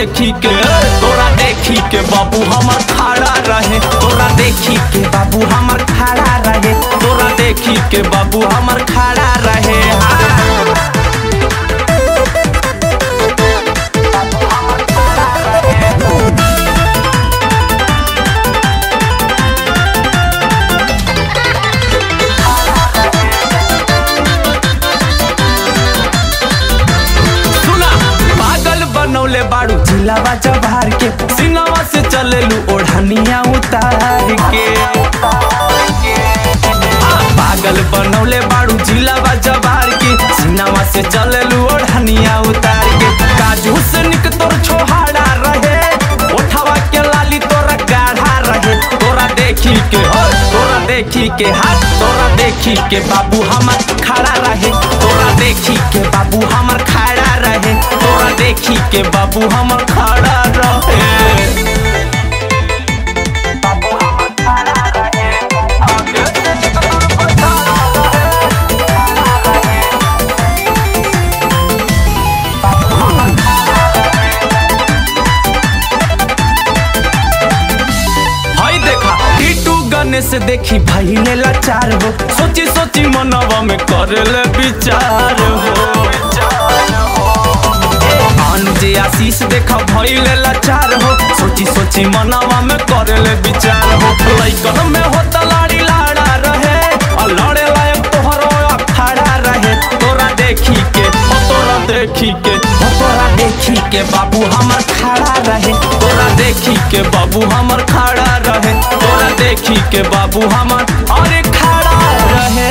देखी के तोरा देखी के बाबू हमर खड़ा रहे तोरा देखी के बाबू हमर खड़ा रहे तोरा देखी के बाबू हमर खड़ा रहे हाँ। सुना पागल बनौले बाड़ू झिलावा जबार के सिंगावा से चलेलू ओढ़निया उतार के आ, पागल बनौले बाड़ू झिलावा जबार के सिंगावा से चलेलू ओढ़निया उतार के काजू से निक तोर छोहाड़ा रहे ओठवा के लाली तोरा गाढ़ा रहे तोरा देखी के हो तोरा देखी के हाथ तोरा देखी के बाबू हमर खड़ा रहे तोरा देखी के बाबू हमर खड़ा रहे तोरा देखी के बाबू हमर खड़ा रहे हई देखा टीटू गणेश देखी भइले लाचार हो सोची सोची मनवा में करेले विचार हो अनुजे आशीष देखा भइले लाचार हो सोची सोची मनवा में करेले विचार हो लइकन में होता लाड़ी लाड़ा रहे और लड़े लायक तोहरो अखाड़ा रहे तोरा देखी के ओ तोरा देखी के ओ तोरा देखी के बाबू हमर खड़ा रहे तोरा देखी के बाबू हमर खड़ा रहे तोरा देखी के बाबू हमर अरे खड़ा रहे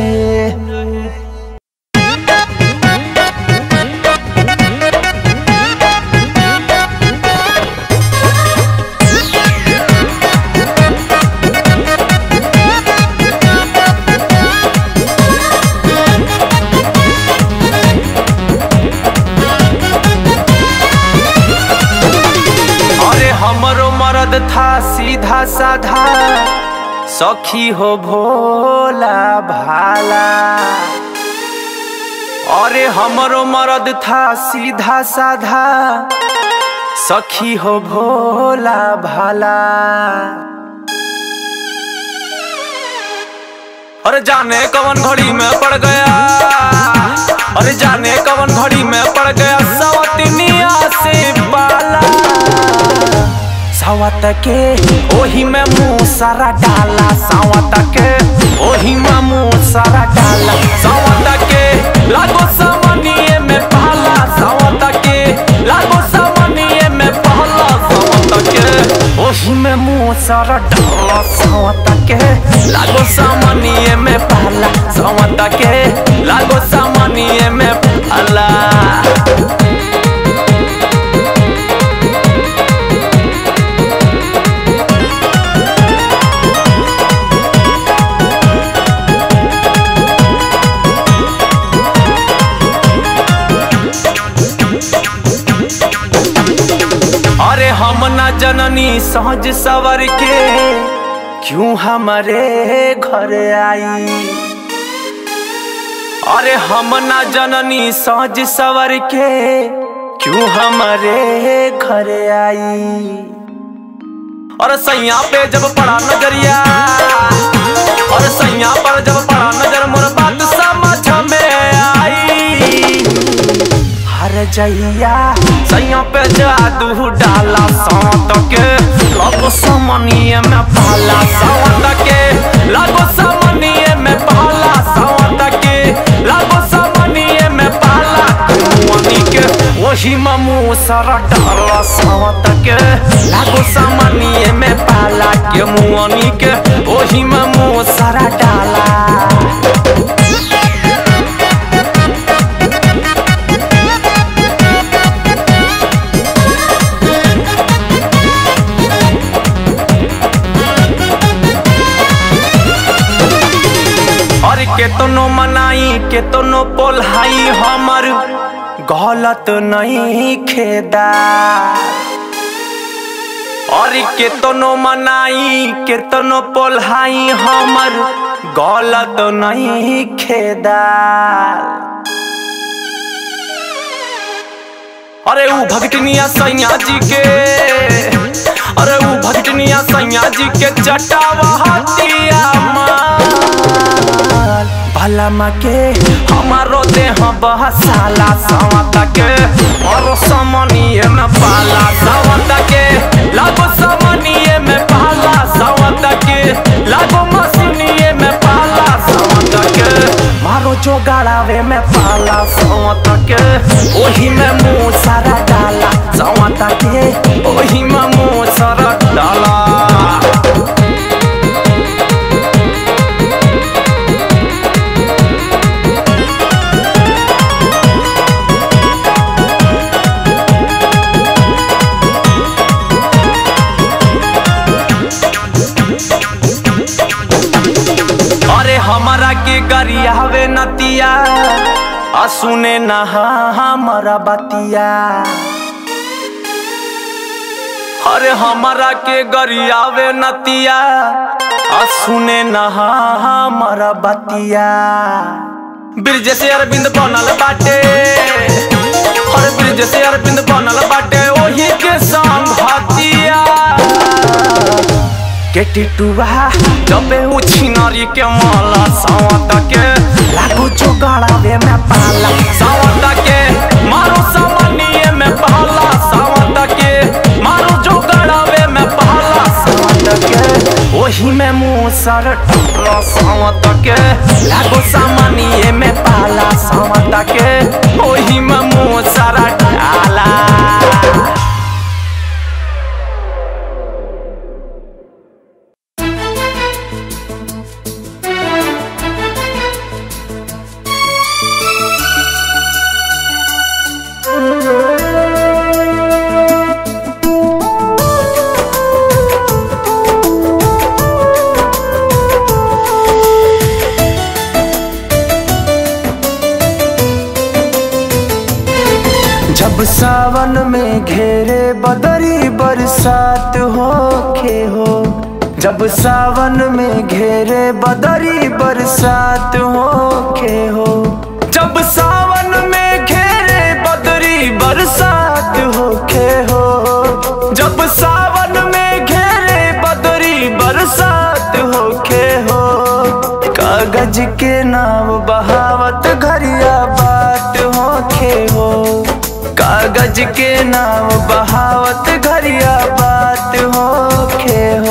अरे हमरो मरद था सीधा साधा सखी हो भोला भाला अरे हमरो मरद था सीधा साधा सखी हो भोला भाला अरे जाने कवन घड़ी में पड़ गया अरे जाने कवन घड़ी में पड़ गया सवतनिया से बाला सावत के ओही में मुंह सारा डाला सावत के ओही में मुंह सारा डाला सावत के लागो सामनिए में पहला सावत के लागो सामनिए में पहला सावत के ओही में मुंह सारा डाला सावत के लागो सामनिए में पहला सावत के लागो सामनिए में पहला अरे हम ना जननी सहज सवर के क्यों हमारे घर आई अरे हम ना जननी सहज सवर के क्यों हमारे घर आई और सैया पे जब पड़ा नजरिया और सैया पर जब पड़ा नजर मोर बात समझ में आई हर जइया सैया पे जादू डाला सावत के लगो समनिए में पाला सावत के लगो समनिए में पाला सावत के लगो समनिए में पाला कुआनी के वही ममू सर डाला सावत के लगो समनिए में पाला के मुआनी के वही ममू सर डाला और केतनो मनाई केतनो पोल्हाई हमर गलत नहीं खेदा और केतनो मनाई केतनो पोल्हाई हमर गलत नहीं खेदा अरे ऊ भगतनिया सैया जी के अरे ऊ भगतनिया सैया जी के चटावा हतिया माल भला के हमारो देह बहसाला सवता के और समनिए में पाला सवता के लागो समनिए में पाला सवता के लागो मसीनिए में पाला सवता के मारो जो गाड़ावे में पाला सवता के ओही में मुंह सारा डाला सवता के ओही में मुंह सारा डाला अरे हमारा के गरियावे नतिया आ सुने नहा हमारा बतिया अरे हमारा के गरियावे नतिया आ सुने नहा हमारा बतिया ब्रिज से अरविंद बनल बाटे अरे ब्रिज से अरविंद बनल बाटे ओही के संघतिया के टिटुआ जबे उ छिनरी के माला सावत के लागो जो गड़ावे में पाला सावत के मारो सामानिए में पाला सावत के मारो जो गड़ावे में पाला सावत के ओही में मुंह सर टुकड़ा सावत के लागो सामानिए में पाला सावत के ओही में मुंह सर डाला जब सावन में घेरे बदरी बरसात होखे हो जब सावन में घेरे बदरी बरसात होखे हो जब सावन में घेरे बदरी बरसात होखे हो जब सावन में घेरे बदरी बरसात होखे हो कागज के नाम बहावत घरिया बात होखे हो कागज के नाम बहावत घरिया बात होखे हो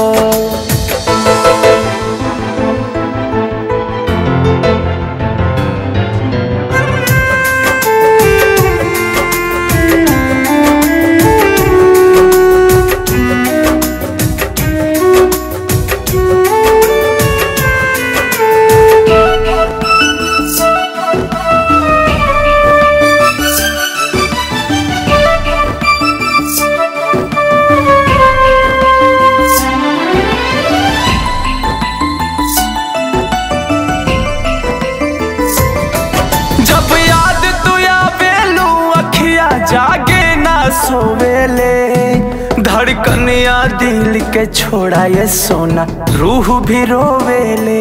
जब याद तू आवेलू अखिया जागे ना सोवेले धड़कनिया दिल के छोड़ा ये सोना रूह भी रोवेले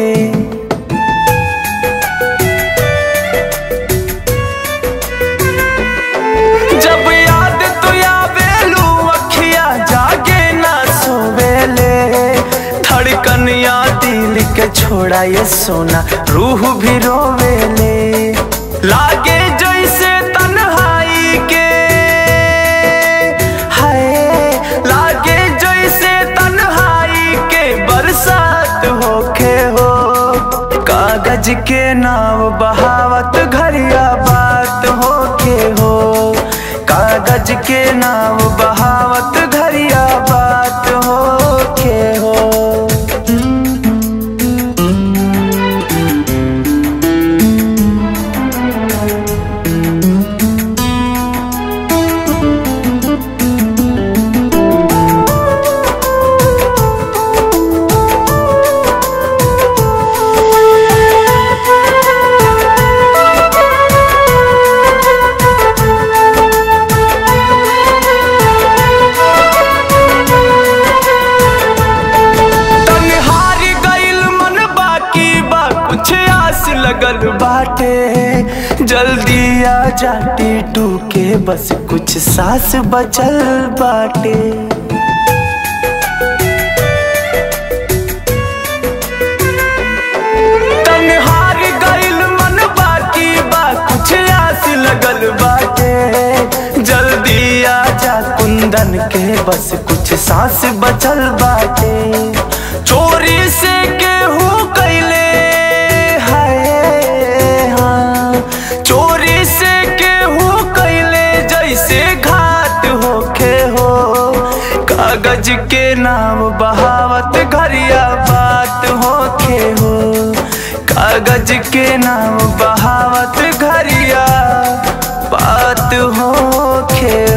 जब याद तू आवेलू अखिया जागे ना सोवेले धड़कनिया दिल के छोड़ा ये सोना रूह भी रोवेले लागे जैसे तन्हाई के हाय लागे जैसे तन्हाई के बरसात होखे हो कागज के नाव बहावत घरिया बात होखे हो कागज के नाव बहावत घरिया बात होखे हो जाटे टूके बस कुछ सांस बचल बाटे तन्हार गइल मन बाकी बा कुछ आस लगल बाटे जल्दी आ जा कुंदन के बस कुछ सांस बचल बाटे चोरी से केहू कैले हाय हाँ चोरी से केहू कैले जैसे घाट होखे हो कागज के नाम बहावत घरिया बात होखे हो कागज के नाम बहावत घरिया बात होखे